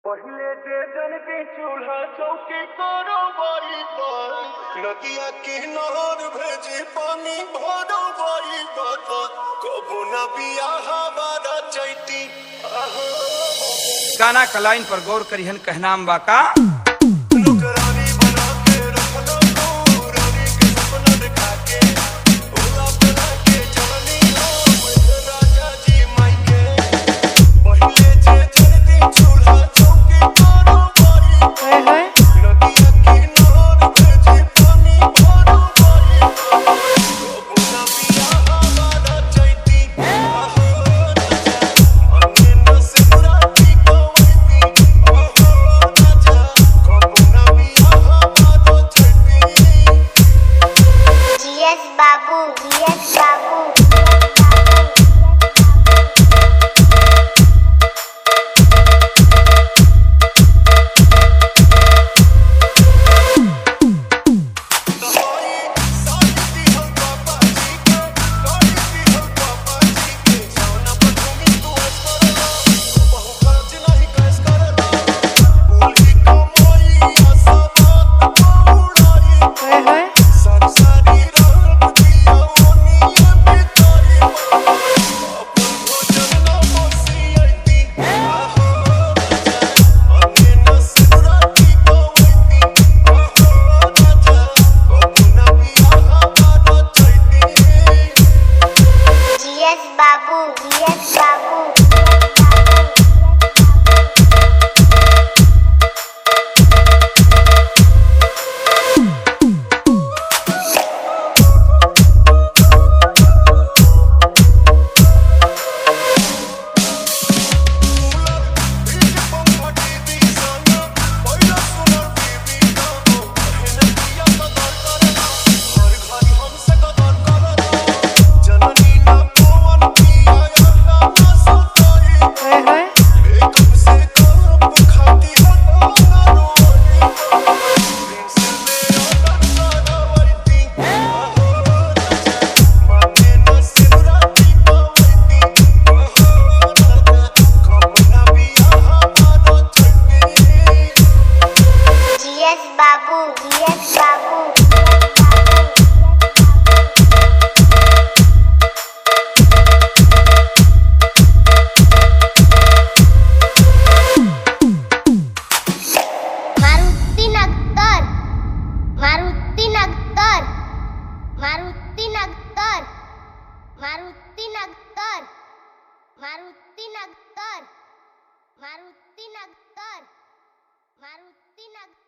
पहिले जे जन के चूल्हा चौकी करो बारी पर नदिया के नहर भेजे पानी भरो बारी बात कबो न बियाह बारा चैती आहो गाना का लाइन पर गौर करिहन कहनाम बा का नौकरानी बना के रखलो तू रानी के सपना दिखा के ओला बना के चलनी हो राजा जी माई के पहिले जे जन के चूल्हा चौकी करो बारी पर नदिया के नहर भेजे पानी भरो बारी कबो न बियाह बारा चैती आहो राजा अंगे न सिमराती कवैती आहो राजा कबो न बियाह बारा चैती जीएस बाबू जीएस बाबू दवाई साड़ी दी हम पापा जी के गाड़ी दी हम पापा जी के सोना पर घूमी तू हंस करला बहु खर्च नहीं कैस करला बोली कमाई आशा बात उड़ाई सारी सारी रात दिया ओनिए बिताई अपन भोजन ना बसी आईती आहो राजा अंगे न सिमराती कवैती आहो राजा कबो न बियाह बारा चैती GS Babu GS Babu GS Babu GS Babu Maruti नगर मारुति नगर मारुति नगर मारुति नगर मारुति नगर मारुति नगर मारुति नगर